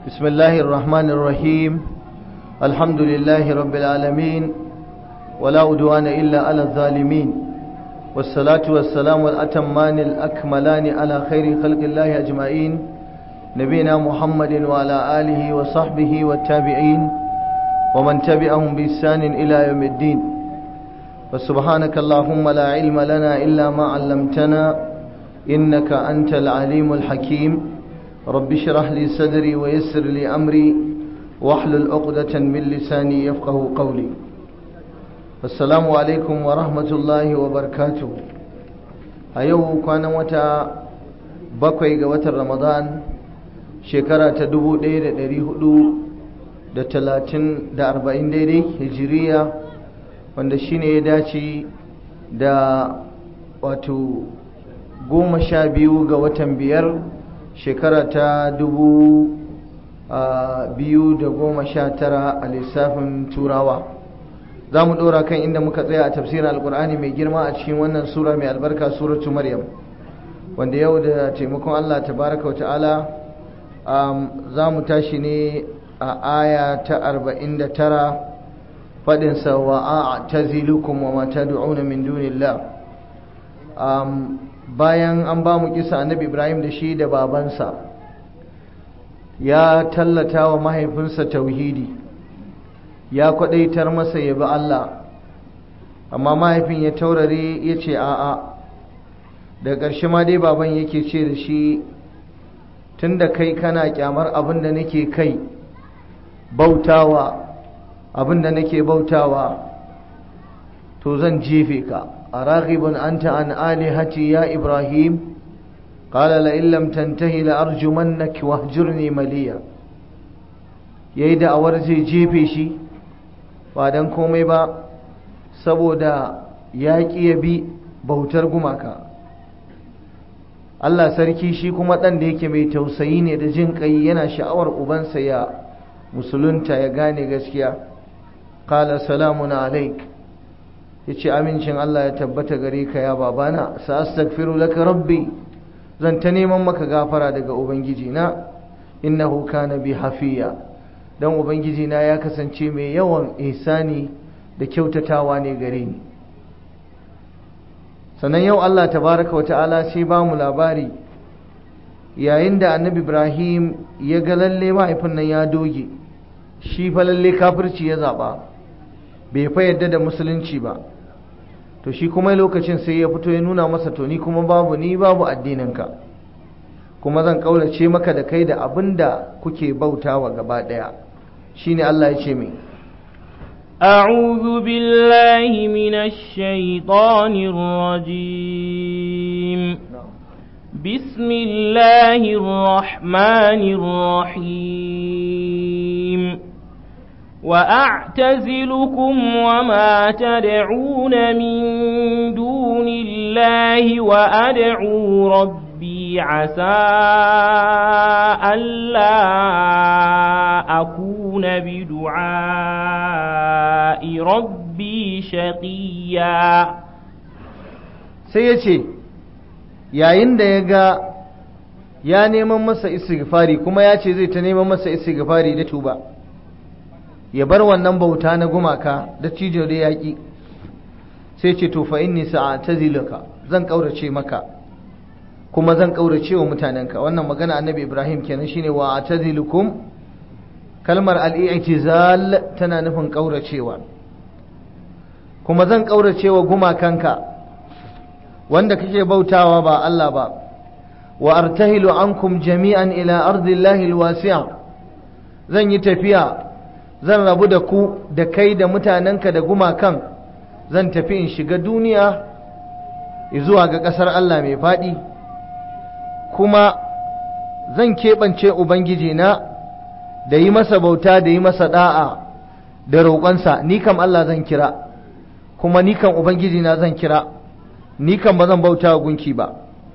بسم الله الرحمن الرحيم الحمد لله رب العالمين ولا أدوان إلا على الظالمين والصلاة والسلام الأتمان الأكملان على خير خلق الله أجمعين نبينا محمد وعلى آله وصحبه والتابعين ومن تبعهم بإحسان إلى يوم الدين فسبحانك اللهم لا علم لنا إلا ما علمتنا إنك أنت العليم الحكيم رب اشرح لي صدري ويسر لي أمري واحلل عقدة من لساني يفقه قولي السلام عليكم ورحمة الله وبركاته أيوه كان متى bakwai ga watan ramadan shekara ta dubu ɗaya da ɗari hudu da talatin da arba'in daidai hijiriya wanda shine ya dace da wato goma sha biyu ga watan biyar shekara ta dubu biyu da goma sha tara a lissafin turawa za mu ɗora kan inda muka tsaya a tafsirin alkur'ani mai girma a cikin wannan sura mai albarka suratu maryam wanda yau da taimakon allah tabaraka wa ta'ala za mu tashi ne a aya ta arba'in da tara faɗinsa wa a tazilukum wa mata du'una min dunillah bayan an ba mu kisa annabi ibrahim da shi da babansa ya tallata wa mahaifinsa tauhidi ya kwadaitar masa ya bi Allah amma mahaifin ya taurare ya ce a'a da ƙarshe ma dai baban yake ce da shi tun da kai kana kyamar abin da nake kai bautawa abin da nake bautawa to zan jefe ka أراغب أنت عن آلهتي يا إبراهيم قال لئن لم تنتهي لأرجمنك واهجرني مليا yayi da'awar zai jefe shi ba don komai ba saboda ya ƙi ya bi bautar gumaka Allah sarki shi kuma ɗan da yake mai tausayi ne da jin ƙai yana sha'awar ubansa ya musulunta ya gane gaskiya qala salamun alaik ya ce amincin Allah ya tabbata gare ka ya babana sa astaghfiru laka rabbi zan ta neman maka gafara daga ubangiji na innahu kana bi hafiya dan ubangiji na ya kasance mai yawan ihsani da kyautatawa ne gare ni sannan yau Allah tabaraka wa ta'ala sai ba mu labari yayin da annabi Ibrahim ya ga lalle mahaifin nan ya doge shi fa lalle kafirci ya zaba bai fa yadda da musulunci ba to shi kuma lokacin sai ya fito ya nuna masa to ni kuma babu ni babu addininka kuma zan kaulace maka da kai da abin da kuke bautawa gaba daya shine Allah ya ce mai أعوذ بالله من الشيطان الرجيم بسم الله الرحمن الرحيم وأعتزلكم وما تدعون من دون الله وأدعو ربي عسى ألا أكون بدعاء ربي شقيا سيتي yayin da ya ga ya neman masa istighfari kuma ya ce zai ta neman masa istighfari da tuba ya bar wannan bauta na gumaka da cijo da yaƙi sai ce to fa inni sa'ataziluka zan kaurace maka kuma zan kaurace wa mutanenka wannan magana annabi Ibrahim kenan shine wa atazilukum kalmar al-i'tizal tana nufin kauracewa kuma zan kaurace wa gumakanka wanda kake bautawa ba Allah ba wa artahilu ankum jami'an ila ardillahi alwasi'a zan yi tafiya zan rabu da ku da kai da mutanenka da gumakan zan tafi in shiga duniya zuwa ga ƙasar Allah mai faɗi kuma zan keɓance Ubangiji na da yi masa bauta da yi masa ɗa'a da roƙonsa ni kam Allah zan kira kuma ni kam Ubangiji na zan kira ni kam ba zan bauta wa gunki ba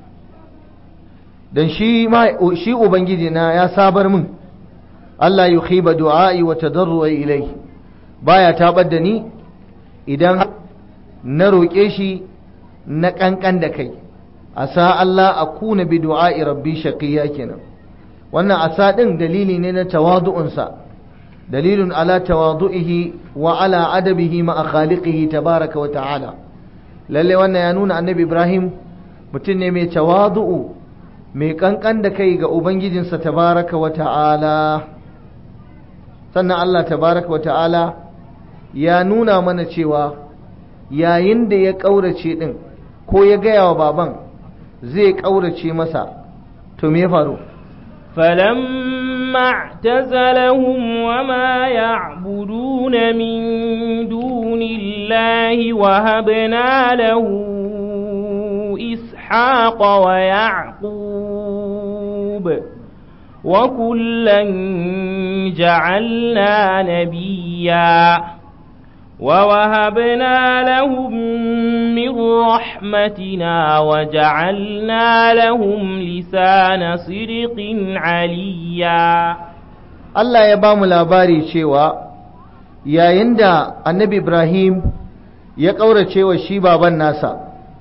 don shi Ubangiji na ya sabar min Allah yi khiba du'a'i wa tadarruwa ilai baya tabar da ni idan na roƙe shi na ƙanƙan da kai asa Allah a kuna bi du'a'i rabbi shaqiya kenan wannan asa ɗin dalili ne na tawadu'unsa dalilun ala tawadu'ihi wa ala adabihi ma'a khaliqihi tabaraka wa ta'ala lalle wannan ya nuna annabi ibrahim mutum ne mai tawadu'u mai kankan da kai ga ubangijinsa tabaraka wa ta'ala sannan allah tabaraka wa ta'ala ya nuna mana cewa yayin da ya ƙaurace ɗin ko ya gaya wa baban zai ƙaurace masa to me ya faru فلما اعتزلهم وما يعبدون من دون الله وهبنا له إسحاق ويعقوب وكلا جعلنا نبيا ووهبنا لهم من رحمتنا وجعلنا لهم لسان صدق عليا Allah ya ba mu labari cewa yayin da annabi Ibrahim ya ƙaurace wa shi baban nasa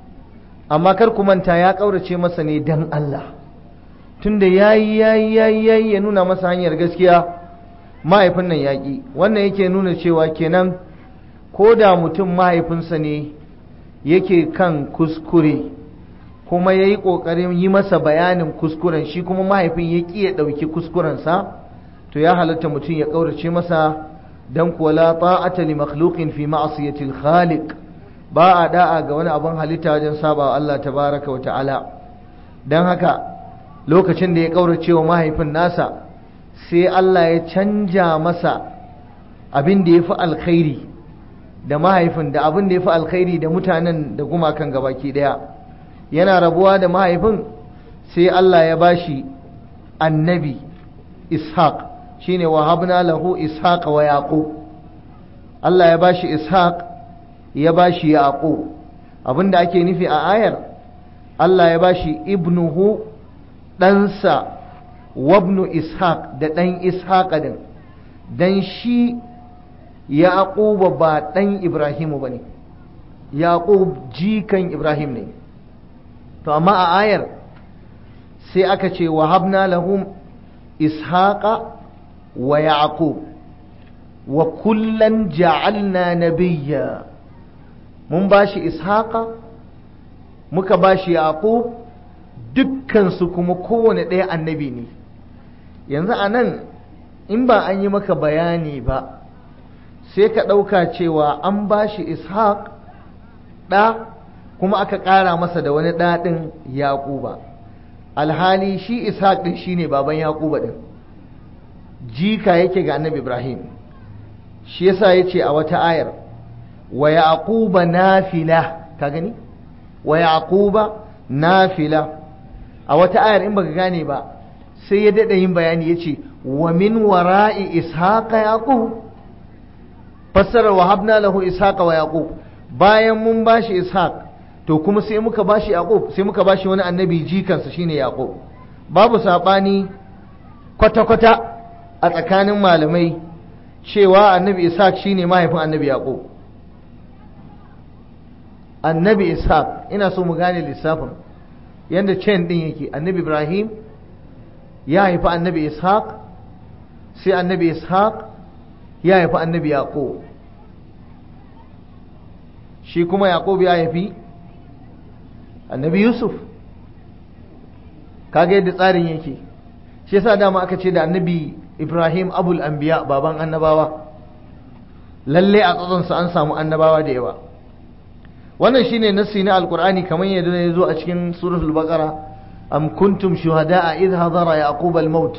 amma kar ku manta ya ƙaurace masa ne dan Allah tunda yayi yayi yayi yayi ya nuna masa hanyar gaskiya mahaifin nan yaƙi wannan yake nuna cewa kenan ko da mutum mahaifinsa ne yake kan kuskure kuma ya yi ƙoƙarin yi masa bayanin kuskuren shi kuma mahaifin ya ƙi ya ɗauki kuskurensa to ya halatta mutum ya ƙaurace masa don kuwa la ta'ata li makhluqin fi ma'siyatil khaliq ba a da'a ga wani abin halitta wajen saba Allah tabaraka wa ta'ala don haka lokacin da ya ƙaurace wa mahaifin nasa sai Allah ya canja masa abin da ya fi alkhairi da mahaifin da abin da ya fi alkhairi da mutanen da gumakan gabaki daya yana rabuwa da mahaifin sai Allah ya bashi annabi ishaq shine wahabna lahu ishaq wa yaqub Allah ya bashi ishaq ya bashi yaqub abinda ake nufi a ayar Allah ya bashi ibnuhu ɗansa wabnu ishaq da ɗan ishaq din dan shi yaquba ba ɗan ibrahimu ba ne yaqub jikan ibrahim ne to amma a ayar sai aka ce wa habna lahum ishaqa wa yaqub wa kullan ja'alna nabiyya mun bashi ishaqa muka bashi yaqub dukkansu kuma kowane ɗaya annabi ne yanzu a nan in ba an yi maka bayani ba sai ka ɗauka cewa an ba shi ishaq ɗa kuma aka ƙara masa da wani ɗaɗin yaƙuba alhali shi ishaq ɗin shi ne baban yaƙuba ɗin jika yake ga annabi ibrahim shi yasa ya ce a wata ayar wa yaquba nafila ka gani wa yaquba nafila a wata ayar in baka gane ba sai ya daɗa yin bayani ya ce wa min wara'i ishaqa yaqub fassarar wa habna lahu ishaqa wa yaqub bayan mun bashi ishaq to kuma sai muka bashi yaqub sai muka bashi wani annabi jikansa shine yaqub babu sabani kwata kwata a tsakanin malamai cewa annabi ishaq shine mahaifin annabi yaqub annabi ishaq ina so mu gane lissafin yanda chain din yake annabi ibrahim ya haifi annabi ishaq sai annabi ishaq ya haifi annabi yaqub shi kuma yaqub ya haifi annabi yusuf kaga yadda tsarin yake shi yasa dama aka ce da annabi ibrahim abul anbiya baban annabawa lalle a tsatsonsa an samu annabawa da yawa wannan shine nassi na alqur'ani kamar yadda ya zo a cikin suratul baqara am kuntum shuhada'a idh hadara yaqub al-maut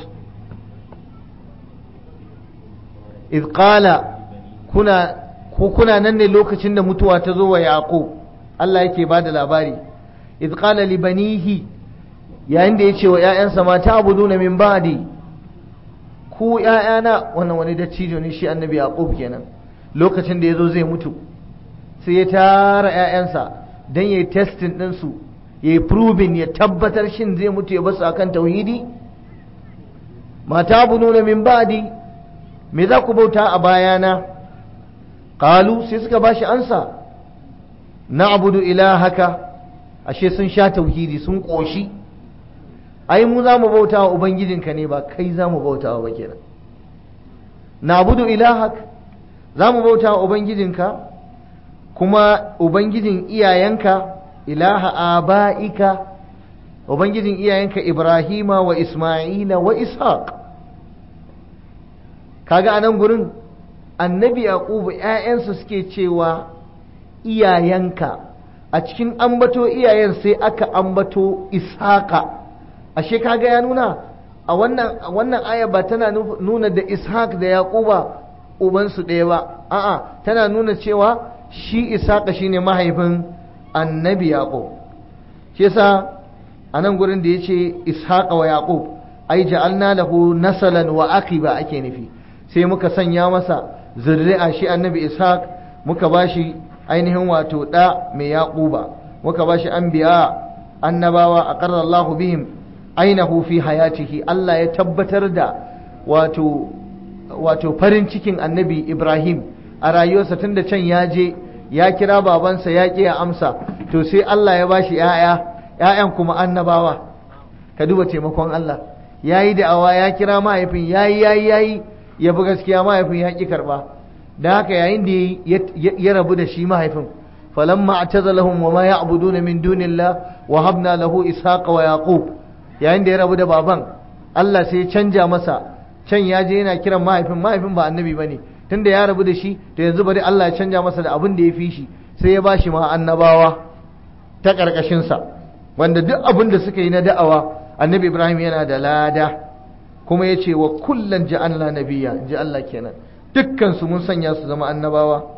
idh qala kuna ko kuna nan ne lokacin da mutuwa ta zo wa yaqub Allah yake bada labari idh qala li banihi yayin da yace wa ƴaƴansa mata abuduna min ba'di ku ƴaƴana wannan wani dattijo ne shi annabi yaqub kenan lokacin da yazo zai mutu sai ya tara ƴaƴansa dan yayi testing din su yayi proving ya tabbatar shin zai mutu ya basu akan tauhidi mata abuduna min ba'di me za ku bauta a bayana qalu sai suka bashi ansa na'budu ilahaka ashe sun sha tauhidi sun koshi ai mu za mu bauta wa ubangijinka ne ba kai za mu bauta wa ba kenan na'budu ilahak za mu bauta wa ubangijinka kuma ubangijin iyayenka ilaha aba'ika ubangijin iyayenka ibrahima wa isma'ila wa ishaq kaga anan gurin annabi yaqubu ƴaƴansa suke cewa iyayenka a cikin ambato iyayen sai aka ambato ishaqa ashe kaga ya nuna a wannan wannan aya ba tana nuna da ishaq da yaquba ubansu ɗaya ba a'a tana nuna cewa shi ishaqa shine mahaifin annabi yaqub shi yasa a nan gurin da yace ishaqa wa yaqub ai ja'alna lahu nasalan wa aqiba ake nufi sai muka sanya masa zuri'a shi annabi ishaq muka bashi ainihin wato da mai yaquba muka bashi anbiya annabawa aqarra Allahu bihim ainahu fi hayatihi Allah ya tabbatar da wato wato farin cikin annabi Ibrahim a rayuwarsa tunda can ya je ya kira babansa ya ƙi ya amsa to sai Allah ya bashi ‘ya'ya ‘ya'yan kuma annabawa ka duba taimakon Allah ya yi da'awa ya kira mahaifin ya yi ya yi ya yi ya bi gaskiya mahaifin ya ƙi karɓa da haka yayin da ya rabu da shi mahaifin falamma atazalahum wa ma ya'buduna min dunillah wa habna lahu ishaqa wa yaqub yayin da ya rabu da baban Allah sai ya canja masa can ya je yana kiran mahaifin mahaifin ba annabi bane tunda ya rabu da shi to yanzu bari Allah ya canja masa da abin da ya fi shi sai ya bashi ma annabawa ta karkashin sa wanda duk abin da suka yi na da'awa annabi Ibrahim yana da lada kuma ya ce wa kullan ja'alna nabiyya ji Allah kenan dukkan su mun sanya su zama annabawa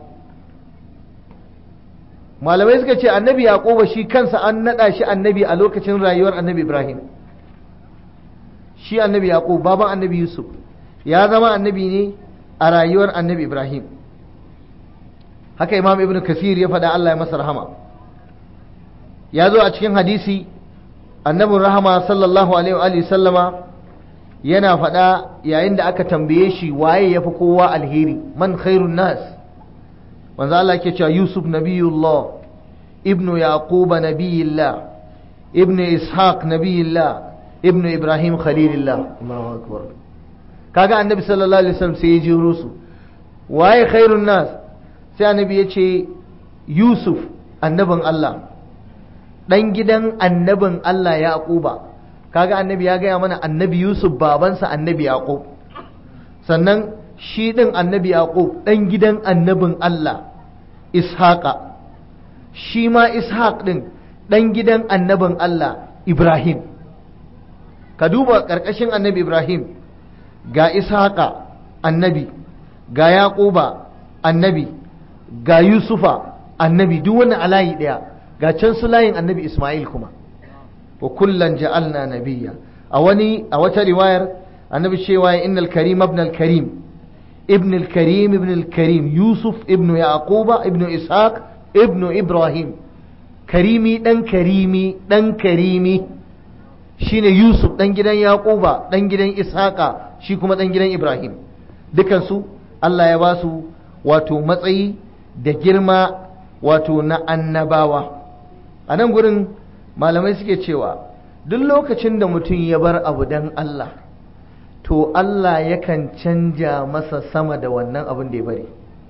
malamai suka ce annabi yaquba shi kansa an nada shi annabi a lokacin rayuwar annabi Ibrahim shi annabi yaqub baban annabi yusuf ya zama annabi ne a rayuwar annabi ibrahim haka imam ibn kasir ya faɗa allah ya masa rahama ya zo a cikin hadisi annabin rahama sallallahu alaihi wa sallama yana faɗa yayin da aka tambaye shi waye ya fi kowa alheri man khairun nas wanzu allah ke cewa yusuf nabiyullah ibnu yaquba nabiyillah ibnu ishaq nabiyillah ibnu ibrahim khalilillah allahu akbar kaga annabi sallallahu alaihi wasallam sai ya jiro su waye khairun nas sai annabi ya ce yusuf annabin Allah dan gidan annabin Allah yaquba kaga annabi ya gaya mana annabi yusuf babansa annabi yaqub sannan shi din annabi yaqub dan gidan annabin Allah ishaqa shi ma ishaq din dan gidan annabin Allah ibrahim ka duba karkashin annabi ibrahim ga ishaqa annabi ga yaquba annabi ga yusufa annabi duk wani alayi daya ga can su layin annabi isma'il kuma wa kullan ja'alna nabiyya a wani a wata riwayar annabi cewa innal karim ibn al karim ibn al karim ibn al karim yusuf ibn yaquba ibn ishaq ibn ibrahim karimi dan karimi dan karimi shine yusuf dan gidan yaquba dan gidan ishaqa shi kuma ɗan gidan Ibrahim dukansu Allah ya ba su wato matsayi da girma wato na annabawa a nan gurin malamai suke cewa duk lokacin da mutum ya bar abu don Allah to Allah yakan canja masa sama da wannan abin da ya bari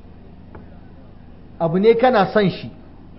abu ne kana son shi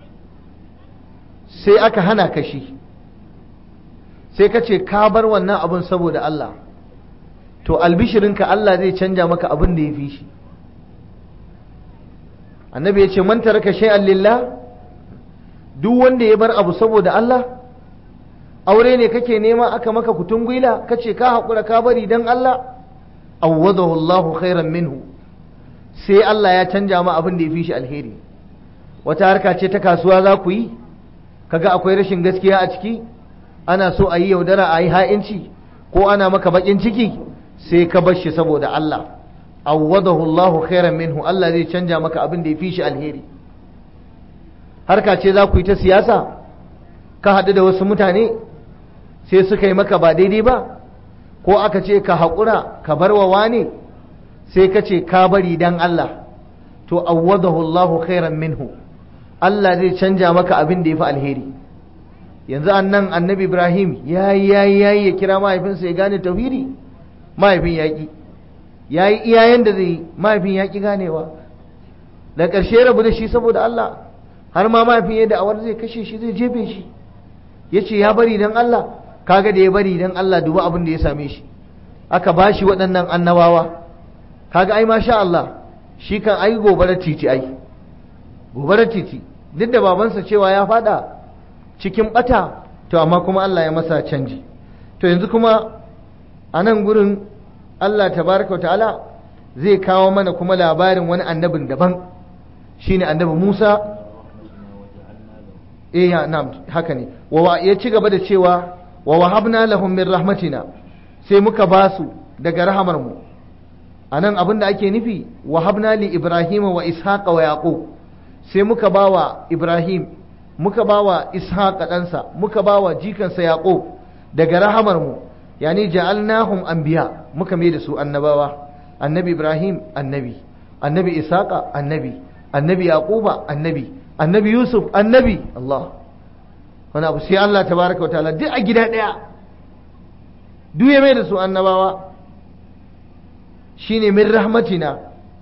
sai aka hana ka shi sai ka ce ka bar wannan abin saboda Allah to albishirinka Allah zai canja maka abin da ya fi shi annabi ya ce man taraka shay'an lillah duk wanda ya bar abu saboda Allah aure ne kake nema aka maka kutun gwila kace ka haƙura ka bari dan Allah awwadahu Allah khairan minhu sai Allah ya canja ma abin da ya fi shi alheri wata harka ce ta kasuwa za ku yi kaga akwai rashin gaskiya a ciki ana so a yi yaudara a yi ha'inci ko ana maka bakin ciki sai ka bar shi saboda Allah awwadahu Allahu khairan minhu Allah zai canja maka abin da ya fi shi alheri harka ce za ku yi ta siyasa ka haɗu da wasu mutane sai suka yi maka ba daidai ba ko aka ce ka haƙura ka bar wa wane sai ka ce ka bari dan Allah to awwadahu Allahu khairan minhu Allah zai canja maka abin da ya fi alheri yanzu annan annabi ibrahim yayi yayi yayi ya kira mahaifinsa ya gane tauhidi mahaifin yaƙi yayi iyayen da zai mahaifin yaƙi ganewa da ƙarshe rabu da shi saboda Allah har ma mahaifin ya da'awar zai kashe shi zai jefe shi ya ce ya bari don Allah kaga da ya bari don Allah duba abin da ya same shi aka ba shi waɗannan annabawa kaga ai masha Allah shi kan ai gobarar titi ai gobarar titi duk da babansa cewa ya fada cikin bata to amma kuma Allah ya masa canji to yanzu kuma a nan gurin Allah tabaraka wa ta'ala zai kawo mana kuma labarin wani annabin daban shine annabi Musa eh ya na'am haka ne wa ya ci gaba da cewa wa wahabna lahum min rahmatina sai muka basu daga rahamar mu anan abin da ake nufi wahabna li ibrahima wa ishaqa wa yaqub sai muka bawa ibrahim muka bawa ishaqa ɗansa muka bawa jikansa yaqub daga rahamar mu yani ja'alnahum anbiya muka mai da su annabawa annabi ibrahim annabi annabi ishaqa annabi annabi yaquba annabi annabi yusuf annabi Allah wani abu sai Allah tabaraka wa ta'ala duk a gida ɗaya duk ya mai da su annabawa shine min rahmatina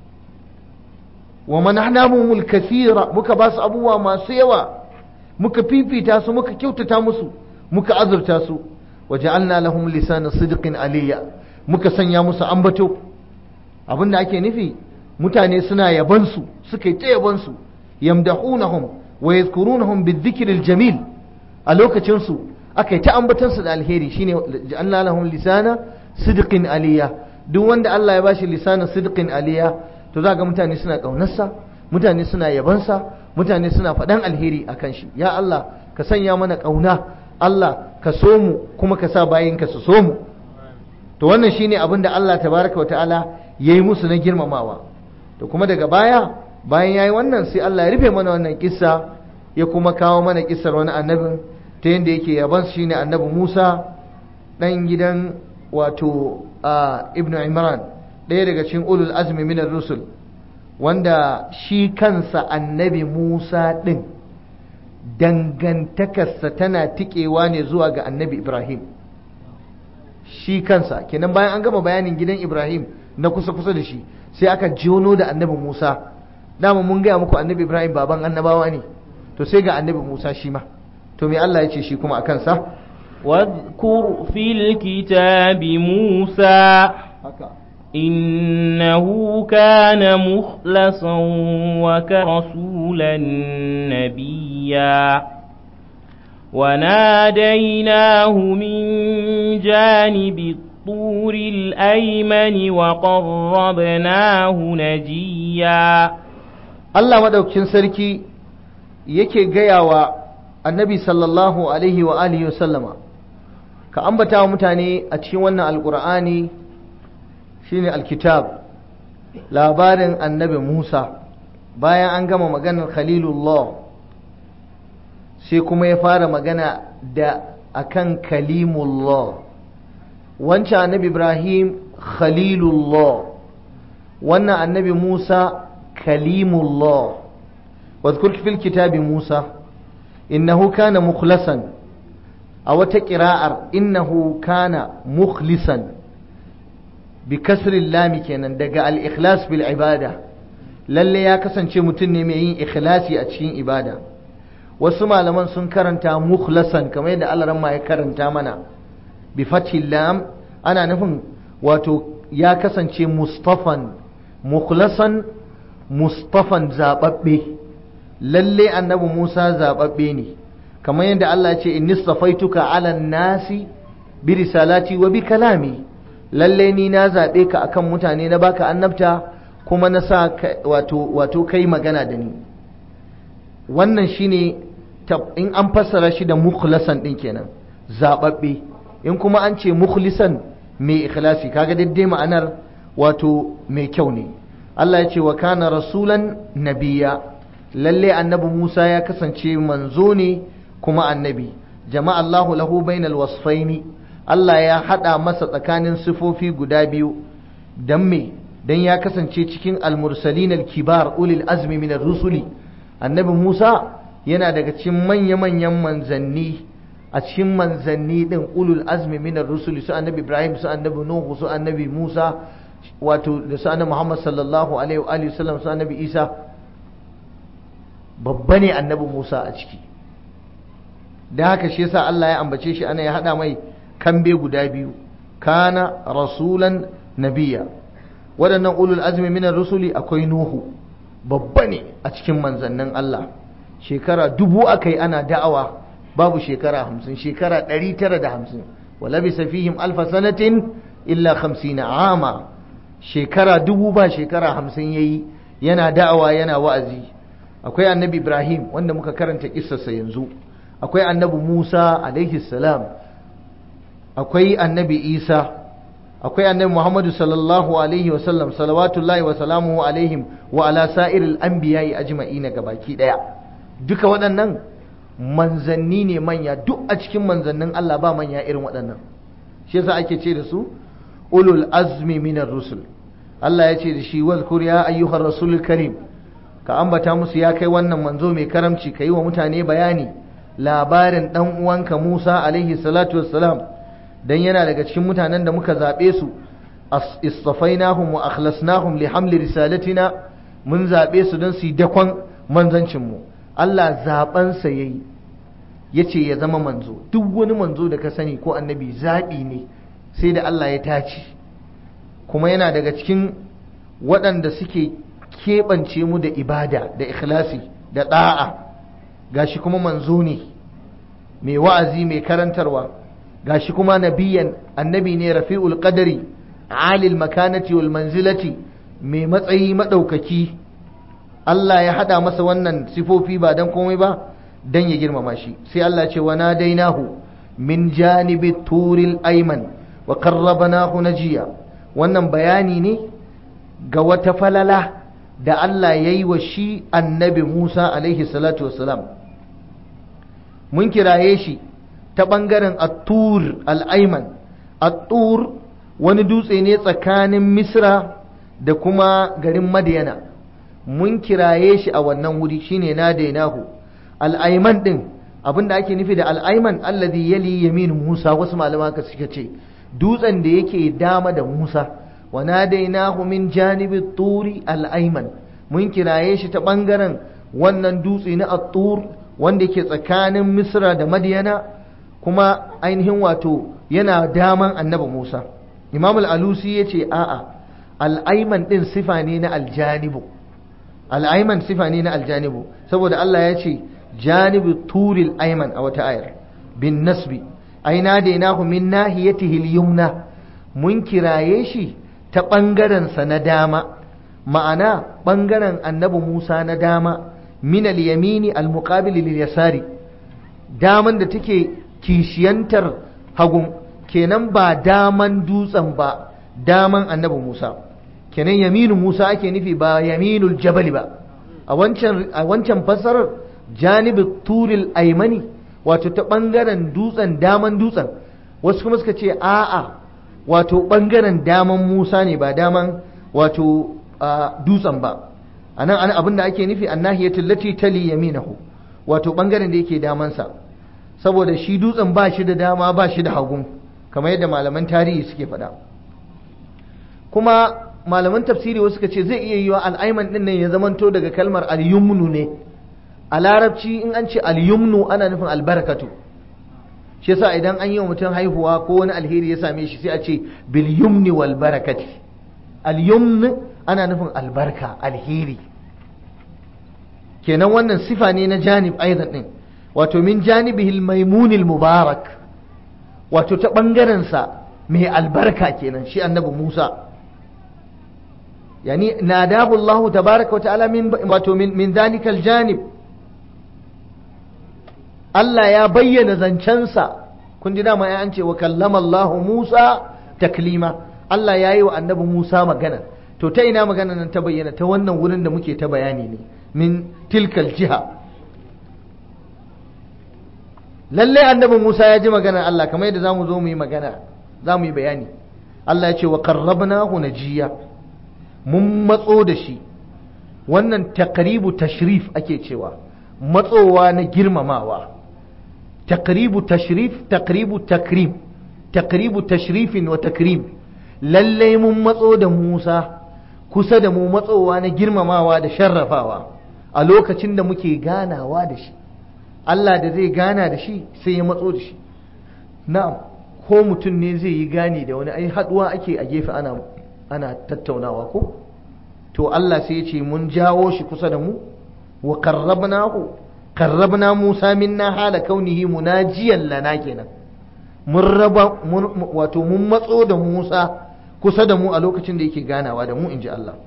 wa manahnamuhumul kathira muka ba su abubuwa masu yawa muka fifita su muka kyautata musu muka azurta su wa ja'alna lahum lisana sidqin aliyya muka sanya musu ambato abinda ake nufi mutane suna yaban su suka yi ta yaban su yamdahunahum wa yadhkurunahum bidhikri jamil a lokacin su aka yi ta ambatan su da alheri shine ja'alna lahum lisana sidqin aliyya duk wanda Allah ya bashi lisanin sidqin aliyya to za ga mutane suna ƙaunarsa mutane suna yabansa mutane suna faɗan alheri a kan shi ya Allah ka sanya mana ƙauna Allah ka so mu kuma ka sa bayinka su so mu to wannan shine abin da Allah tabaraka wata'ala ya yi musu na girmamawa to kuma daga baya bayan ya yi wannan sai Allah ya rufe mana wannan kissa ya kuma kawo mana kissar wani annabin ta yadda yake yaban shine annabi Musa ɗan gidan wato ibnu Imran ɗaya daga cikin ulul azmi minar rusul wanda shi kansa annabi Musa ɗin dangantakarsa tana tikewa ne zuwa ga annabi Ibrahim shi kansa kenan bayan an gama bayanin gidan Ibrahim na kusa-kusa da shi sai aka jono da annabi Musa dama mun gaya muku annabi Ibrahim baban annabawa ne to sai ga annabi Musa shi ma to me Allah ya ce shi kuma a kansa واذكر في الكتاب موسى إنه كان مخلصا وكرسولا نبيا وناديناه من جانب الطور الأيمن وقربناه نجيا Allah madaukakin sarki yake gaya wa annabi sallallahu alaihi wa alihi wa sallama ka ambata wa mutane a cikin wannan alkur'ani shine alkitab labarin annabi Musa bayan an gama maganar khalilullah sai kuma ya fara magana da akan kalimullah wancan annabi Ibrahim khalilullah wannan annabi Musa kalimullah واذكر في الكتاب موسى إنه كان مخلصا أو تقراء إنه كان مخلصا بكسر اللام كينا دقى الإخلاص بالعبادة lalle ya kasance mutum ne mai yin ikhlasi a cikin ibada wasu malaman sun karanta mukhlasan kamar yadda Allah ma ya karanta mana bi fathil lam ana nufin wato ya kasance mustafan mukhlasan mustafan zababbe lalle annabi Musa zababbe ne kamar yadda Allah ya ce inni safaituka ala nasi bi risalati wa bi kalami lalle ni na zabe ka akan mutane na baka annabta kuma na sa wato wato kai magana da ni wannan shine in an fassara shi da mukhlasan din kenan zababbe in kuma an ce mukhlisan mai ikhlasi kaga daidai ma'anar wato mai kyau ne Allah ya ce wa kana rasulan nabiya lalle annabi Musa ya kasance manzo ne kuma annabi jama'a Allahu lahu bainal wasfaini Allah ya hada masa tsakanin sifofi guda biyu dan me dan ya kasance cikin almursalin alkibar ulil azmi min rusuli annabi Musa yana daga cikin manya-manyan manzanni a cikin manzanni din ulul azmi minar rusuli su annabi Ibrahim su annabi Nuhu su annabi Musa wato da su annabi Muhammad sallallahu alaihi wa alihi wasallam su annabi Isa babba ne annabi Musa a ciki da haka shi yasa Allah ya ambace shi ana ya hada mai kambe guda biyu kana rasulan nabiya waɗannan ulul azmi minar rusuli akwai Nuhu babba ne a cikin manzannin Allah shekara dubu aka yi ana da'awa babu shekara hamsin shekara ɗari tara da hamsin wala bisa fihim alfa sanatin illa hamsina ama shekara dubu ba shekara hamsin yayi yana da'awa yana wa'azi akwai annabi ibrahim wanda muka karanta kissarsa yanzu akwai annabi musa alaihi salam akwai annabi isa akwai annabi muhammadu sallallahu alaihi wasallam salawatullahi wa salamuhu alaihim wa ala sa'iril anbiya'i ajma'ina gabaki daya duka waɗannan manzanni ne manya duk a cikin manzannin Allah ba manya irin waɗannan shi yasa ake ce da su ulul azmi minar rusul Allah ya ce da shi wazkur ya ayyuhar rasulul karim ka ambata musu ya kai wannan manzo mai karamci ka yi wa mutane bayani labarin dan uwanka Musa alaihi salatu wassalam dan yana daga cikin mutanen da muka zabe su istafainahum wa akhlasnahum li hamli risalatina mun zabe su don su yi dakon manzancin mu Allah zaɓensa ya yi ya ce ya zama manzo duk wani manzo da ka sani ko annabi zaɓi ne sai da Allah ya tace kuma yana daga cikin waɗanda suke keɓance mu da ibada da ikhlasi da ɗa'a gashi kuma manzo ne mai wa'azi mai karantarwa gashi kuma nabiyan annabi ne rafi'ul qadari alil makanati wal manzilati mai matsayi maɗaukaki Allah ya haɗa masa wannan sifofi ba don komai ba don ya girmama shi sai Allah ce wa nadainahu min janibi turil ayman wa qarrabnahu najiya wannan bayani ne ga wata falala da Allah ya yi wa shi annabi Musa alaihi salatu wassalam mun kiraye shi ta ɓangaren at-tur al-ayman at-tur wani dutse ne tsakanin Misra da kuma garin Madiyana mun kiraye shi a wannan wuri shine na dainahu al'aiman din abinda ake nufi da al'aiman alladhi yali yamin Musa wasu malama ka suka ce dutsen da yake dama da Musa wa nadainahu min janibi turi al'aiman mun kiraye shi ta bangaren wannan dutse na at-tur wanda yake tsakanin Misra da Madiyana kuma ainihin wato yana daman annabi Musa Imam al-Alusi yace a'a al'aiman din sifa ne na aljanibu al'aiman sifa ne na aljanibu saboda Allah ya ce janibu turil aiman a wata ayar bin nasbi aina dainahu min nahiyatihi al-yumna mun kiraye shi ta ɓangaren sa na dama ma'ana ɓangaren annabi Musa na dama min al-yamini al-muqabil lil yasari daman da take kishiyantar hagun kenan ba daman dutsen ba daman annabi Musa kenan yaminu Musa ake nufi ba yaminul jabali ba a wancan a wancan fassarar janibi turil aimani wato ta bangaren dutsen daman dutsen wasu kuma suka ce a'a wato bangaren daman Musa ne ba daman wato dutsen ba anan an abin da ake nufi annahiyatul lati tali yaminahu wato bangaren da yake damansa saboda shi dutsen ba shi da dama ba shi da hagu kamar yadda malaman tarihi suke faɗa kuma malaman tafsiri wasu suka ce zai iya yiwa al'aiman din nan ya zamanto daga kalmar al-yumnu ne a larabci in an ce al-yumnu ana nufin albarakatu shi yasa idan an yi wa mutum haihuwa ko wani alheri ya same shi sai a ce bil yumni wal barakati al-yumn ana nufin albarka alheri kenan wannan sifa ne na janib aidan din wato min janibihil maimunil mubarak wato ta bangaren sa mai albarka kenan shi annabi Musa يعني ناداه الله تبارك وتعالى من من من ذلك الجانب Allah ya bayyana zancensa kun ji dama an ce wa kallama Allah Musa taklima Allah ya yi wa annabi Musa magana to ta ina magana nan ta bayyana ta wannan wurin da muke ta bayani ne min tilkal jiha lalle annabi Musa ya ji maganar Allah kamar yadda zamu zo mu yi magana za mu yi bayani Allah ya ce wa qarrabnahu najiya mun matso da shi wannan takribu tashrif ake cewa matsowa na girmamawa taqribu tashrif taqribu takrim taqribu tashrifin wa takrim lallai mun matso da Musa kusa da mu matsowa na girmamawa da sharrafawa a lokacin da muke ganawa da shi Allah da zai gana da shi sai ya matso da shi na'am ko mutum ne zai yi gani da wani ai haduwa ake a gefe ana ana tattaunawa ko to Allah sai ya ce mun jawo shi kusa da mu wa qarrabnahu qarrabna Musa minna hala kaunihi munajiyan lana kenan mun raba wato mun matso da Musa kusa da mu a lokacin da yake ganawa da mu inji Allah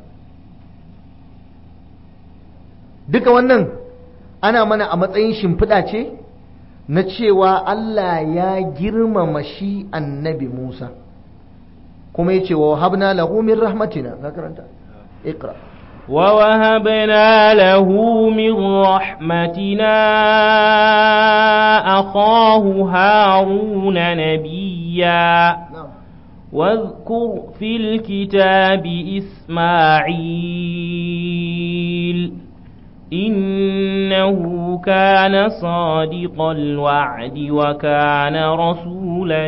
duka wannan ana mana a matsayin shimfiɗa ce na cewa Allah ya girmama shi annabi Musa kuma ya ce wa habna lahu min rahmatina ka karanta iqra ووهبنا له من رحمتنا أخاه هارون نبيا واذكر في الكتاب إسماعيل إنه كان صادق الوعد وكان رسولا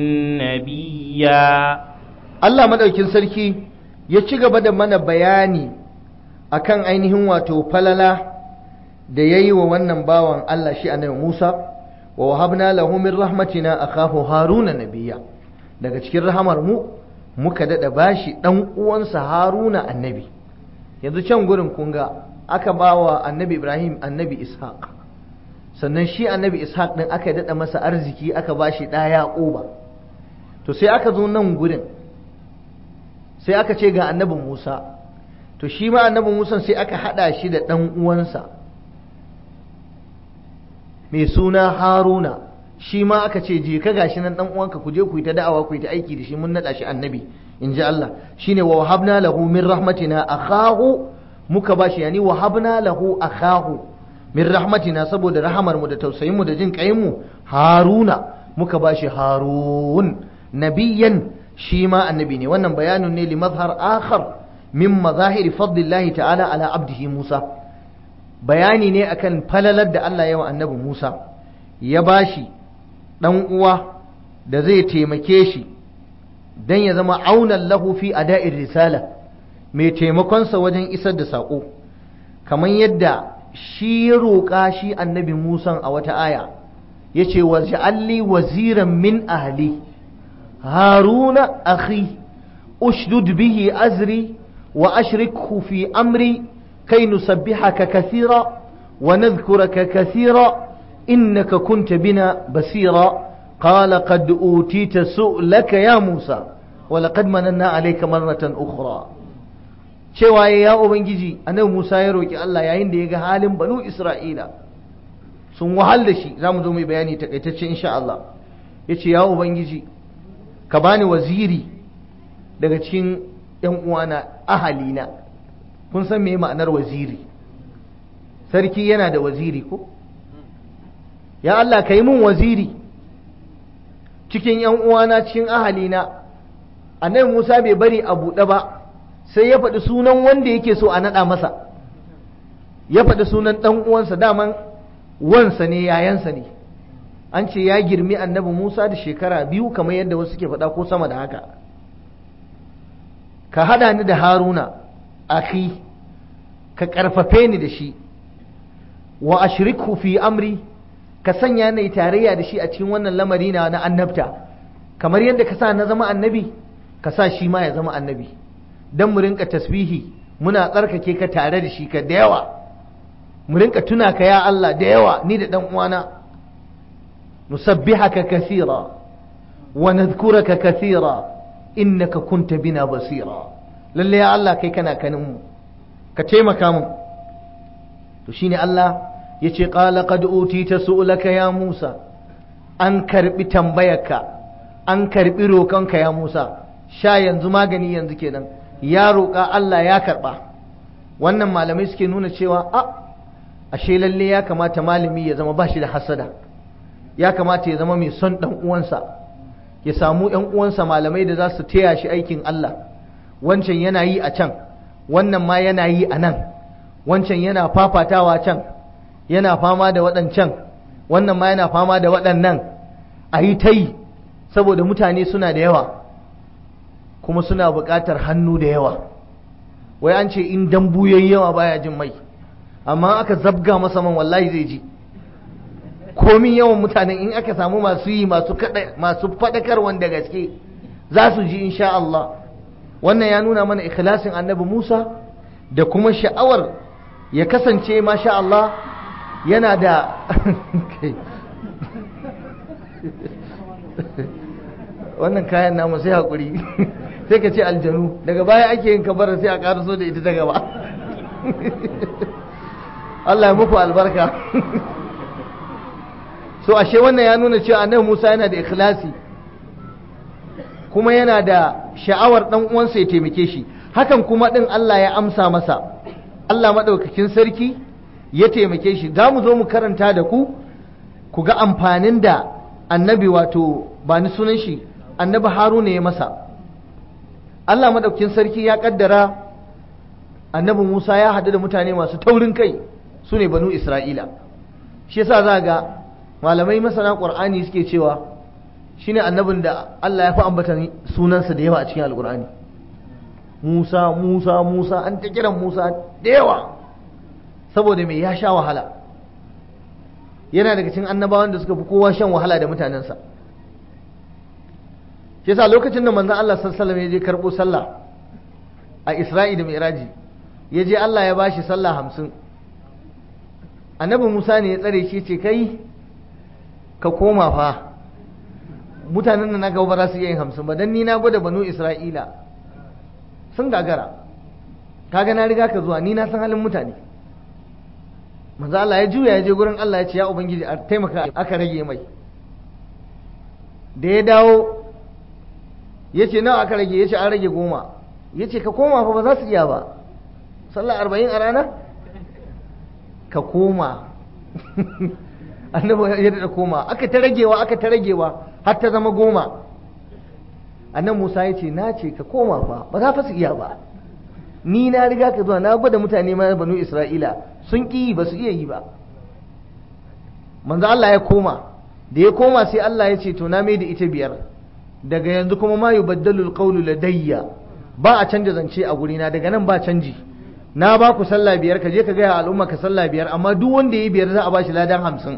نبيا Allah madaukin sarki ya ci gaba da mana bayani akan ainihin wato falala da ya yi wa wannan bawan Allah shi annabi Musa wa wahabna lahu min rahmatina akahu haruna nabiyya daga cikin rahamar mu muka dada bashi dan uwansa haruna annabi yanzu can gurin kun ga aka bawa annabi Ibrahim annabi Ishaq sannan shi annabi Ishaq din aka dada masa arziki aka bashi da Yaquba to sai aka zo nan gurin sai aka ce ga annabin Musa to shi ma annabin Musa sai aka hada shi da dan uwansa mai suna Haruna shi ma aka ce je ka gashi nan dan uwanka ku je ku yi ta da'awa ku yi ta aiki da shi mun nada shi annabi in ji Allah shine wa wahabna lahu min rahmatina akhahu muka bashi yani wahabna lahu akhahu min rahmatina saboda rahamar mu da tausayin mu da jin kayin mu Haruna muka bashi Harun nabiyan shi ma annabi ne wannan bayanin ne li mazhar akhar min mazahiri fadlillahi ta'ala ala abdihi Musa bayani ne akan falalar da Allah ya wa annabi Musa ya bashi dan uwa da zai taimake shi dan ya zama aunan lahu fi ada'ir risala mai taimakonsa wajen isar da saƙo kamar yadda shi ya roƙa shi annabi Musa a wata aya ya ce wa ja'alli waziran min ahli haruna akhi ushdud bihi azri wa ashrikhu fi amri kai nusabbihaka kathira wa nadhkuraka kathira innaka kunta bina basira قال قد أوتيت سؤلك يا موسى ولقد مننا عليك مرة أخرى cewa ya ubangiji annabi Musa ya roki Allah yayin da ya ga halin banu Isra'ila sun wahal da shi zamu zo mai bayani takaitacce insha Allah yace ya ubangiji ka bani waziri daga cikin yan uwana ahalina kun san me ma'anar waziri sarki yana da waziri ko ya Allah ka yi min waziri cikin yan uwana cikin ahalina annabi Musa bai bari a buɗe ba sai ya faɗi sunan wanda yake so a naɗa masa ya faɗi sunan ɗan uwansa daman wansa ne yayansa ne an ce ya girmi annabi Musa da shekara biyu kamar yadda wasu ke faɗa ko sama da haka ka haɗa ni da haruna akhi ka ƙarfafe ni da shi wa ashrikhu fi amri ka sanya ni tarayya da shi a cikin wannan lamari na na annabta kamar yadda ka sa na zama annabi ka sa shi ma ya zama annabi don mu rinka tasbihi muna tsarkake ka tare da shi ka da yawa mu rinka tuna ka ya Allah da yawa ni da dan uwana nusabbihaka kathira wa nadhkuraka kathira innaka kunta bina basira lalle ya Allah kai kana kanin mu ka taimaka mu to shine Allah yace qala qad utita su'laka ya Musa an karbi tambayarka an karbi roƙonka ya Musa sha yanzu magani yanzu kenan ya roƙa Allah ya karɓa wannan malamai suke nuna cewa a ashe lalle ya kamata malami ya zama bashi da hasada ya kamata ya zama mai son ɗan uwansa ya samu ‘yan uwansa malamai da za su taya shi aikin Allah wancan yana yi a can wannan ma yana yi a nan wancan yana fafatawa can yana fama da waɗancan wannan ma yana fama da waɗannan a yi ta yi saboda mutane suna da yawa kuma suna buƙatar hannu da yawa wai an ce in dambu yayi yawa baya jin mai amma aka zabga masa man wallahi zai ji komin yawan mutanen in aka samu masu yi masu masu faɗakar wanda gaske za su ji insha Allah wannan ya nuna mana ikhlasin annabi Musa da kuma sha'awar ya kasance masha Allah yana da wannan kayan namu sai haƙuri sai ka ce aljanu daga baya ake yin kabara sai a ƙaraso da ita ta gaba Allah ya muku albarka so ashe wannan ya nuna cewa annabi Musa yana da ikhlasi kuma yana da sha'awar dan uwansa ya taimake shi hakan kuma din Allah ya amsa masa Allah madaukakin sarki ya taimake shi za mu zo mu karanta da ku ku ga amfanin da annabi wato ba ni sunan shi annabi Haruna ya masa Allah madaukakin sarki ya kaddara annabi Musa ya haɗu da mutane masu taurin kai su ne banu Isra'ila shi yasa za ga malamai masana ƙur'ani suke cewa shine annabin da Allah ya fi ambatan sunansa da yawa a cikin alƙur'ani Musa Musa Musa an ta kiran Musa da yawa saboda mai ya sha wahala yana daga cikin annabawan da suka fi kowa shan wahala da mutanensa shi yasa lokacin da manzon Allah sallallahu alaihi wasallam ya je karɓo sallah a Isra'i da Mi'raji ya je Allah ya bashi sallah hamsin annabi Musa ne ya tsare shi ce kai ka koma fa mutanen da na gaba ba za su iya yin hamsin ba don ni na gwada banu isra'ila sun gagara kaga na riga ka zuwa ni na san halin mutane manzo Allah ya juya ya je gurin Allah ya ce ya ubangiji a taimaka aka rage mai da ya dawo ya ce nawa aka rage ya ce an rage goma ya ce ka koma fa ba za su iya ba sallah arba'in a rana ka koma annabi ya da koma aka ta ragewa aka ta ragewa har ta zama goma annan musa ya ce na ce ka koma fa ba za fa su iya ba ni na riga ka zuwa na gwada mutane ma banu isra'ila sun ƙi ba su iya yi ba manzo Allah ya koma da ya koma sai Allah ya ce to na mai da ita biyar daga yanzu kuma ma yubaddalu alqawlu ladayya ba a canja zance a gurina daga nan ba canji na ba ku sallah biyar ka je ka gaya al'umma ka sallah biyar amma duk wanda ya yi biyar za a ba shi ladan hamsin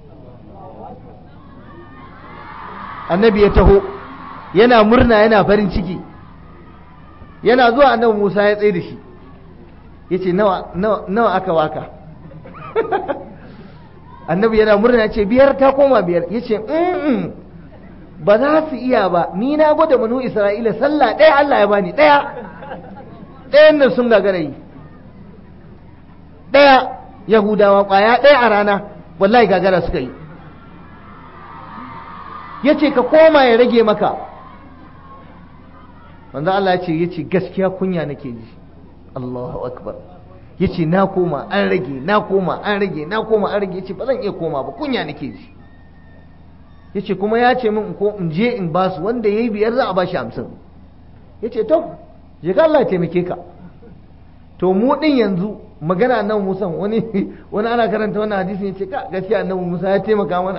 annabi ya taho yana murna yana farin ciki yana zuwa annabi musa ya tsaye da shi ya ce nawa aka waka annabi yana murna ya ce biyar ta koma biyar ya ce ba za su iya ba ni na gwada manu isra'ila sallah ɗaya allah ya bani ɗaya ɗayan nan sun gagara yi ɗaya yahudawa ƙwaya ɗaya a rana wallahi gagara suka yi ya ce ka koma ya rage maka manzo Allah ya ce ya ce gaskiya kunya nake ji Allahu akbar ya ce na koma an rage na koma an rage na koma an rage ya ce ba zan iya koma ba kunya nake ji ya ce kuma ya ce min ko in je in basu wanda ya yi biyar za a bashi hamsin ya ce to je ka Allah ya taimake ka to mu din yanzu magana nan musan wani wani ana karanta wannan hadisin ya ce ka gaskiya annabi Musa ya taimaka mana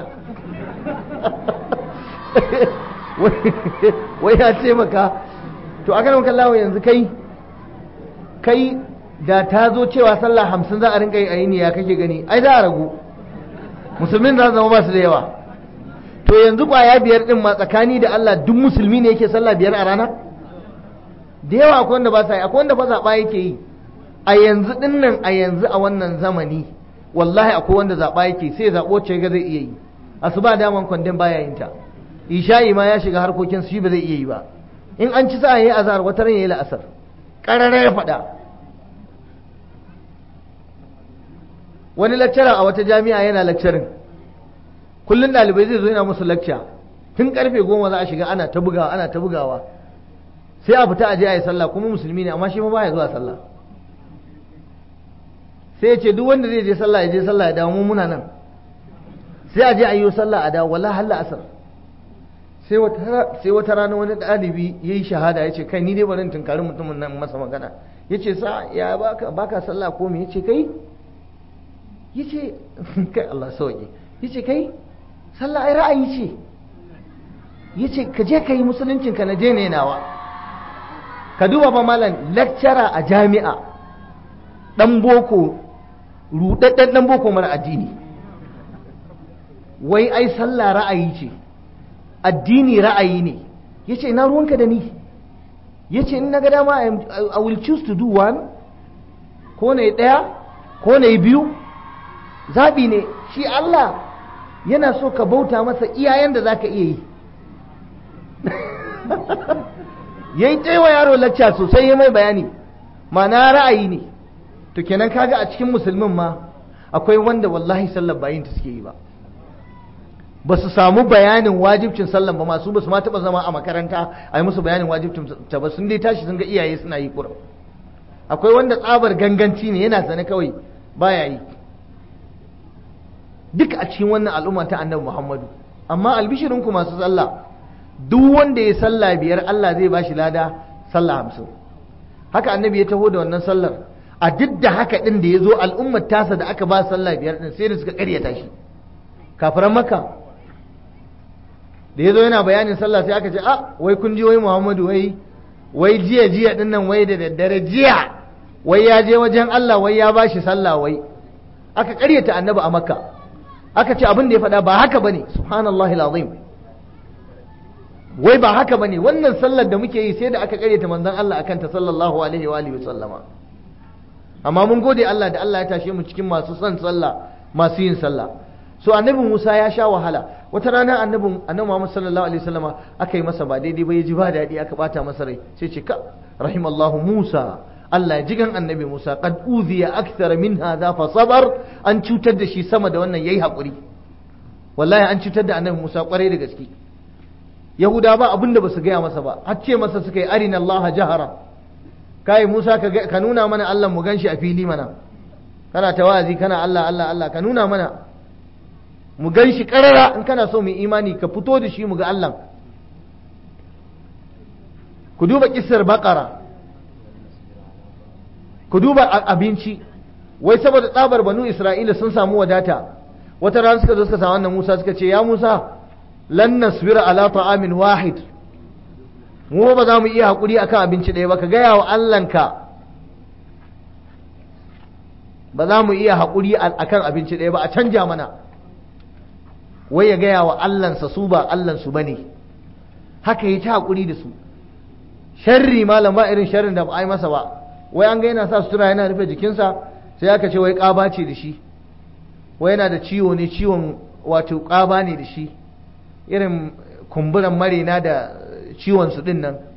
wai ya taimaka to a kan kallawa yanzu kai kai da ta zo cewa sallah hamsin za a rinka yi a yini ya kake gani ai za a ragu musulmin za su zama ba su da yawa to yanzu kwaya biyar din ma tsakani da Allah duk musulmi ne yake sallah biyar a rana da yawa akwai wanda ba sa yi akwai wanda ba zaɓa yake yi a yanzu din nan a yanzu a wannan zamani wallahi akwai wanda zaɓa yake sai zaɓo ce ga zai iya yi asuba daman kwandon baya yin ta isha'i ma ya shiga harkokin shi ba zai iya yi ba in an ci sa'a yayi azhar wata ran yayi la'asar qarara ya faɗa wani lecturer a wata jami'a yana lecturing kullun ɗalibai zai zo yana musu lecture tun karfe goma za a shiga ana ta bugawa ana ta bugawa sai a fita a je a yi sallah kuma musulmi ne amma shi ma baya zuwa sallah sai ya ce duk wanda zai je sallah ya je sallah ya dawo mu muna nan sai a je a yi sallah a dawo wallahi halla asar sai wata rana wani ɗalibi ya yi shahada ya ce kai ni dai bari tunkari mutumin nan masa magana ya ce sa ya baka sallah ko me ya ce kai ya ce kai Allah sauki yace kai sallah ai ra'ayi ce yace ka je ka yi musuluncinka na je ne nawa ka duba ba malam lecturer a jami'a dan boko rudadden dan boko mara addini wai ai sallah ra'ayi ce addini ra'ayi ne yace ina ruwanka da ni yace in naga dama I will choose to do one ko ne daya ko ne biyu zabi ne shi Allah yana so ka bauta masa iyayen da zaka iya yi yayi taiwa yaro lacca sosai ya mai bayani ma'ana ra'ayi ne to kenan kaga a cikin musulmin ma akwai wanda wallahi sallar bayin ta suke yi ba ba su samu bayanin wajibcin sallan ba masu ba su ma taɓa zama a makaranta a yi musu bayanin wajibcin ta ba sun dai tashi sun ga iyaye suna yi ƙura akwai wanda tsabar ganganci ne yana sane kawai baya yi duk a cikin wannan al'umma ta annabi muhammadu amma albishirinku masu sallah duk wanda ya sallah biyar allah zai bashi lada sallah hamsin haka annabi ya taho da wannan sallar a duk da haka din da ya zo al'ummar tasa da aka ba sallah biyar din sai da suka karyata shi kafiran maka da ya zo yana bayanin sallah sai aka ce a wai kun ji wai muhammadu wai wai jiya jiya din nan wai da daddare jiya wai ya je wajen allah wai ya bashi sallah wai aka karyata annabi a makka aka ce abin da ya faɗa ba haka bane subhanallahi alazim wai ba haka bane wannan sallar da muke yi sai da aka karyata manzon Allah akan ta sallallahu alaihi wa alihi sallama amma mun gode Allah da Allah ya tashe mu cikin masu son sallah masu yin sallah so annabi Musa ya sha wahala wata rana annabi annabi Muhammad sallallahu alaihi wasallama aka yi masa ba daidai ba ya ji ba daɗi aka bata masa rai sai ce ka rahimallahu Musa Allah ya jigan annabi Musa qad uziya akthar min hadha fa sabar an cutar da shi sama da wannan yayi hakuri wallahi an cutar da annabi Musa kwarai da gaske Yahuda ba abin da basu gaya masa ba har ce masa suka yi arina Allah jahara kai Musa ka ka nuna mana Allah mu ganshi a fili mana kana tawazi kana Allah Allah Allah ka nuna mana mu ganshi karara in kana so mu imani ka fito da shi mu ga Allah ku duba kissar baqara ku duba abinci wai saboda tsabar banu isra'ila sun samu wadata wata rana suka zo suka samu wannan musa suka ce ya musa lan nasbira ala ta'amin wahid mu ba za mu iya hakuri akan abinci ɗaya ba ka gaya wa allanka ba za mu iya hakuri akan abinci ɗaya ba a canja mana wai ya gaya wa allansa su ba allansu ba ne haka yi ta hakuri da su sharri malam ba irin sharrin da ba a yi masa ba wai an ga yana sa sutura yana rufe jikinsa sai aka ce wai ƙaba ce da shi wai yana da ciwo ne ciwon wato ƙaba ne da shi irin kumburan marina da ciwon su din nan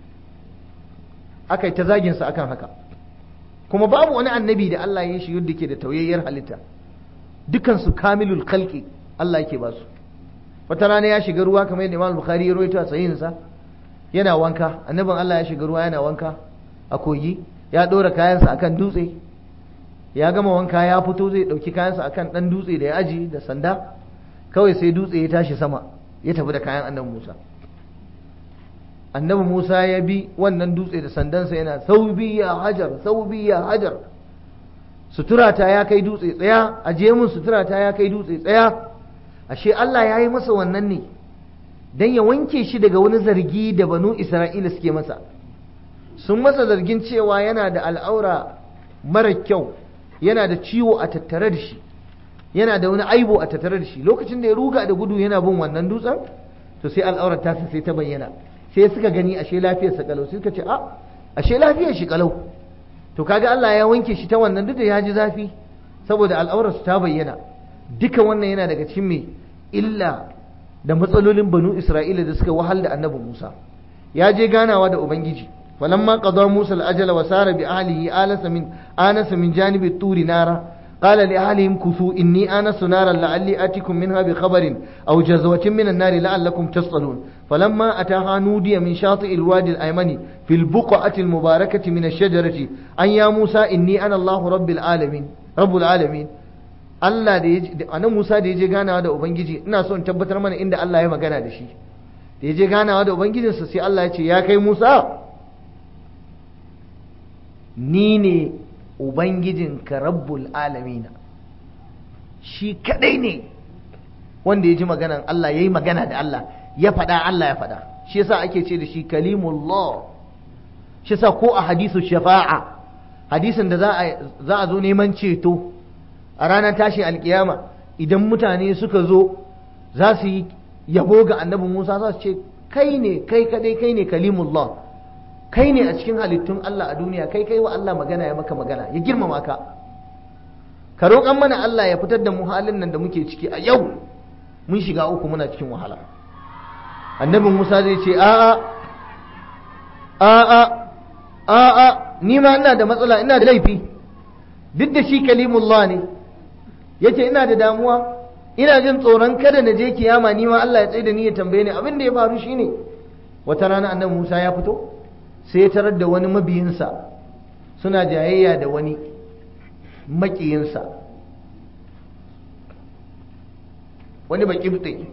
aka yi ta zaginsa akan haka kuma babu wani annabi da Allah ya shi yadda ke da tauyayyar halitta dukansu kamilul khalqi Allah yake ba su wata rana ya shiga ruwa kamar yadda Imam Bukhari ya rawaito a sahihinsa yana wanka annabin Allah ya shiga ruwa yana wanka a kogi ya ɗora kayansa akan dutse ya gama wanka ya fito zai ɗauki kayansa akan ɗan dutse da ya aji da sanda kawai sai dutse ya tashi sama ya tafi da kayan annabi Musa annabi Musa ya bi wannan dutse da sandansa yana saubi ya hajar saubi ya hajar suturata ya kai dutse tsaya aje mun suturata ya kai dutse tsaya ashe Allah ya yi masa wannan ne dan ya wanke shi daga wani zargi da banu Isra'ila suke masa sun masa zargin cewa yana da al'aura mara kyau yana da ciwo a tattare da shi yana da wani aibo a tattare da shi lokacin da ya ruga da gudu yana bin wannan dutsen to sai al'aurar tasa sai ta bayyana sai suka gani ashe lafiyarsa kalau sai suka ce a ashe lafiyar shi kalau to kaga Allah ya wanke shi ta wannan duk da ya ji zafi saboda al'aurarsu ta bayyana duka wannan yana daga cikin me illa da matsalolin banu Isra'ila da suka wahal da annabi Musa ya je ganawa da ubangiji فلما قضى موسى الأجل وسار بأهله آنس من آنس من جانب الطور نارا قال لأهلهم كثوا إني آنس نارا لعلي آتكم منها بخبر أو جزوة من النار لعلكم تصطلون فلما أتاها نودي من شاطئ الوادي الأيمن في البقعة المباركة من الشجرة أن يا موسى إني أنا الله رب العالمين رب العالمين Allah da ya anan Musa da ya je ganawa da Ubangiji ina so in tabbatar mana inda Allah ya magana da shi da ya je ganawa da Ubangijinsa sai Allah ya ce ya kai Musa ni ne Ubangijinka rabbul alamina shi kadai ne wanda ya ji maganan Allah ya yi magana da Allah ya faɗa Allah ya faɗa shi yasa ake ce da shi kalimullah shi yasa ko a hadisu shafa'a hadisin da za a zo neman ceto a ranar tashi alkiyama idan mutane suka zo za su yi yabo ga annabi Musa za su ce kai ne kai kadai kai ne kalimullah kai ne a cikin halittun Allah a duniya kai kai wa Allah magana ya maka magana ya girmama ka ka roƙan mana Allah ya fitar da mu halin nan da muke ciki a yau mun shiga uku muna cikin wahala annabi Musa zai ce a'a a'a a'a ni ma ina da matsala ina da laifi duk da shi kalimullah ne yace ina da damuwa ina jin tsoron kada na je kiyama ni ma Allah ya tsaye da ni ya tambaye ni abin da ya faru shine wata rana annabi Musa ya fito sai ya tarar da wani mabiyinsa suna jayayya da wani makiyinsa wani baƙibɗe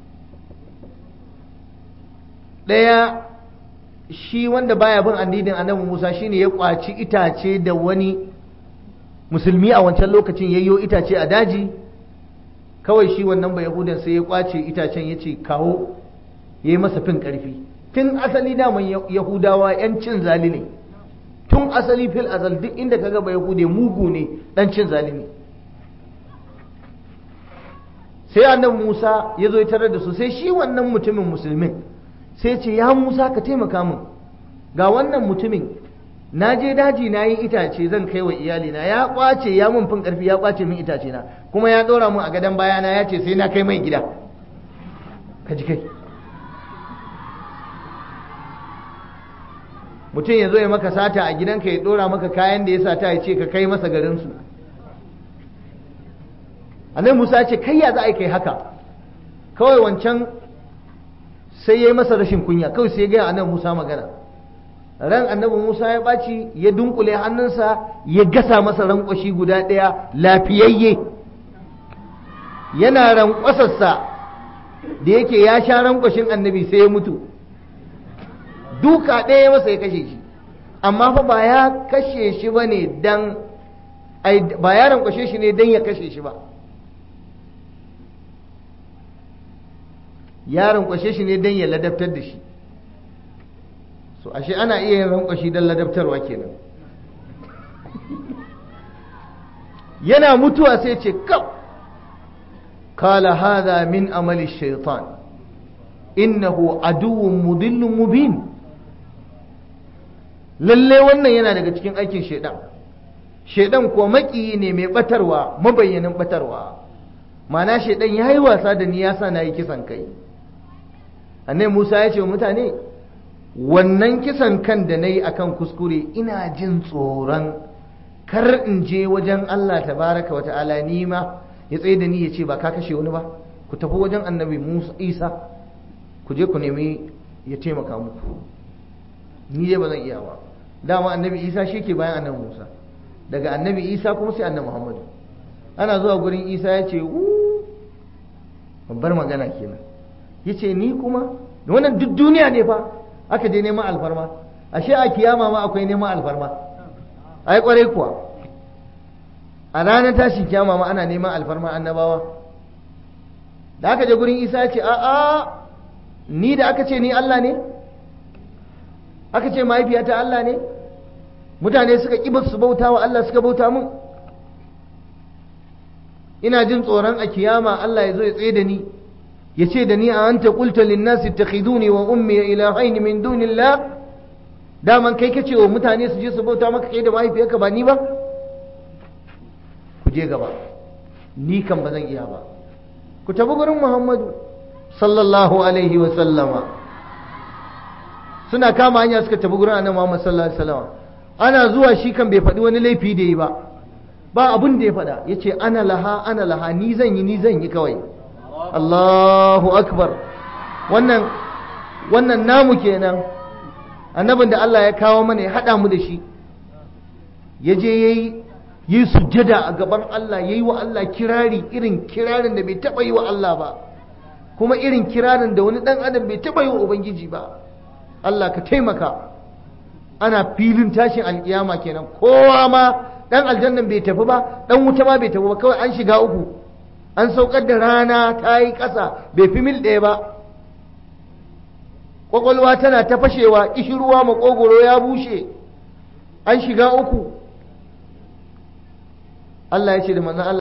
ɗaya shi wanda baya bin addinin annabi Musa shine ya kwaci itace da wani musulmi a wancan lokacin yayyo itace a daji kawai shi wannan ba yahudan sai ya kwace itacen ya ce kawo ya yi masa fin ƙarfi tun asali daman yahudawa 'yan cin zali ne tun asali fil azal duk inda kaga ba yahude mugu ne dan cin zali ne sai annabi musa ya zo ya tarar da su sai shi wannan mutumin musulmin sai ce ya musa ka taimaka min ga wannan mutumin na je daji na yi itace zan kai wa iyalina ya kwace ya mun fin karfi ya kwace min itace na kuma ya ɗora mun a gadon bayana ya ce sai na kai mai gida ka ji kai mutum ya zo ya maka sata a gidanka ya ɗora maka kayan da ya sata ya ce ka kai masa garinsu annabi musa ya ce kai ya za a yi kai haka kawai wancan sai ya yi masa rashin kunya kawai sai ya gaya annabi musa magana ran annabi musa ya ɓaci ya dunkule hannunsa ya gasa masa rankwashi guda ɗaya lafiyayye yana rankwasarsa da yake ya sha rankwashin annabi sai ya mutu duka ɗaya masa ya kashe shi amma fa ba ya kashe shi ba ne don ba ya rankwashe shi ne don ya kashe shi ba ya rankwashe shi ne don ya ladabtar da shi so ashe ana iya yin rankwashi don ladabtarwa kenan yana mutuwa sai ce kaf kala hada min amali shaitan innahu aduwwun mudillun mubin lalle wannan yana daga cikin aikin shaidan shaidan kuwa makiyi ne mai batarwa mabayyanin batarwa mana shaidan ya yi wasa da ni ya sa na yi kisan kai annai musa ya ce wa mutane wannan kisan kan da na yi akan kuskure ina jin tsoron kar in je wajen allah tabaraka wa ta'ala ni ma ya tsaye da ni ya ce ba ka kashe wani ba ku tafi wajen annabi musa isa ku je ku nemi ya taimaka muku ni dai ba zan iya ba dama annabi isa shi ke bayan annabi musa daga annabi isa kuma sai annabi muhammadu ana zuwa gurin isa ya ce babbar magana kenan ya ce ni kuma wannan duk duniya ne fa aka je neman alfarma ashe a kiyama ma akwai neman alfarma ai kwarai kuwa a ranar tashin kiyama ma ana neman alfarma annabawa da aka je gurin isa ya ce a'a ni da aka ce ni allah ne aka ce mahaifiyata Allah ne mutane suka ƙi su bauta wa Allah suka bauta mun ina jin tsoron a kiyama Allah ya zo ya tsaye da ni ya ce da ni a anta qulta lin nasi ittakhiduni wa ummi ilahaini min dunillah daman kai kace wa mutane su je su bauta maka kai da mahaifiyarka ba ni ba ku je gaba ni kan ba zan iya ba ku tafi gurin Muhammadu sallallahu alaihi wa sallama suna kama hanya suka tafi gurin annabi Muhammad sallallahu alaihi wasallam ana zuwa shi kan bai faɗi wani laifi da yi ba ba abin da ya faɗa yace ana laha ana laha ni zan yi ni zan yi kawai Allahu akbar wannan wannan namu kenan annabin da Allah ya kawo mana ya haɗa mu da shi ya je yayi yi sujjada a gaban Allah yayi wa Allah kirari irin kirarin da bai taɓa yi wa Allah ba kuma irin kirarin da wani ɗan adam bai taɓa yi wa Ubangiji ba Allah ka taimaka ana filin tashin alkiyama kenan kowa ma dan aljannan bai tafi ba dan wuta ma bai tafi ba kawai an shiga uku an saukar da rana ta yi ƙasa bai fi mil ɗaya ba ƙwaƙwalwa tana ta fashewa ƙishirwa makogoro ya bushe an shiga uku Allah ya ce da manzan Allah